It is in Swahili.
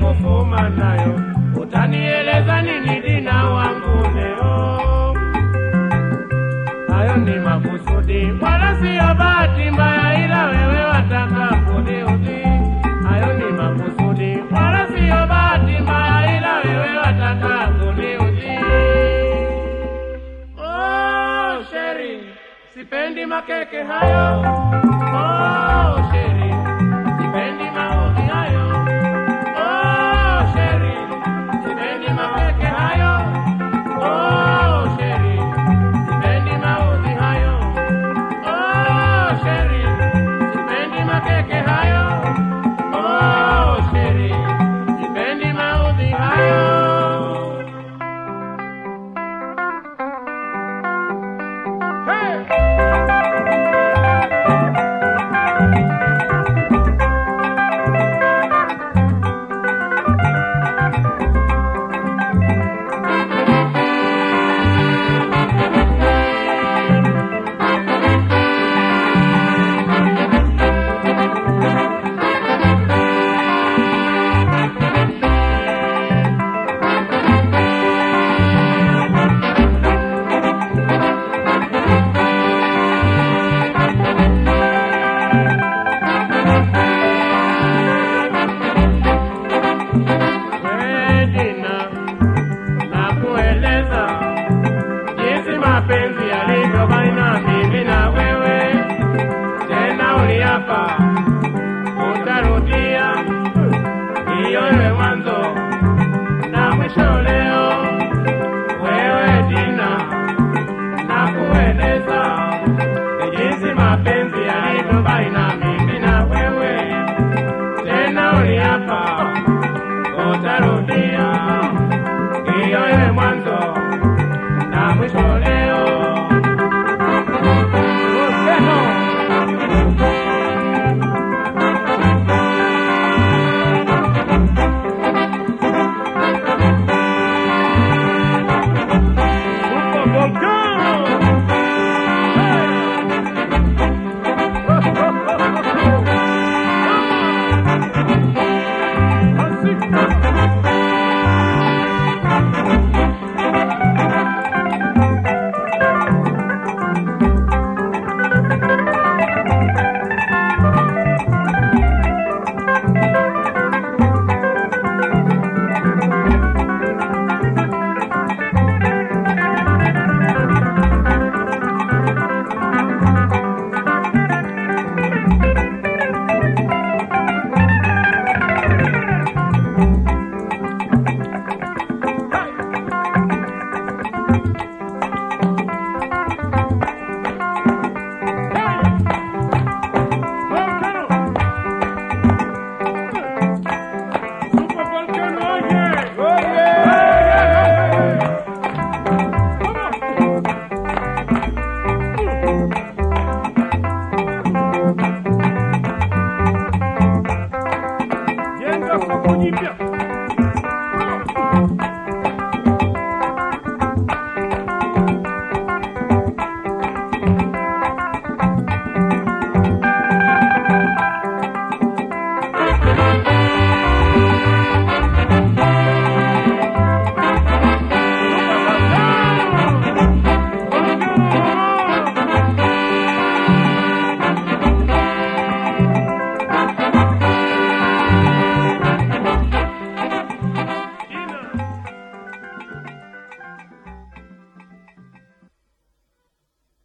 kufuma nayo, utanieleza nini dina wangu leo? Hayo ni makusudi, wala siyo bahati mbaya, ila wewe wataka kuniudhi. Hayo ni makusudi, wala siyo bahati mbaya, ila wewe wataka kuniudhi. Oh, sheri, sipendi makeke hayo. Oh, sheri, sipendi maudhi hayo. Oh, sheri, sipendi makeke hayo. Oh, sheri, sipendi maudhi hayo. Oh, sheri, sipendi makeke hayo. Oh, sheri, sipendi maudhi hayo. Hey! Wedina na kueleza jinsi mapenzi yalivyo baina mimi na wewe. Tena uliapa utarudia hiyo iwe mwanzo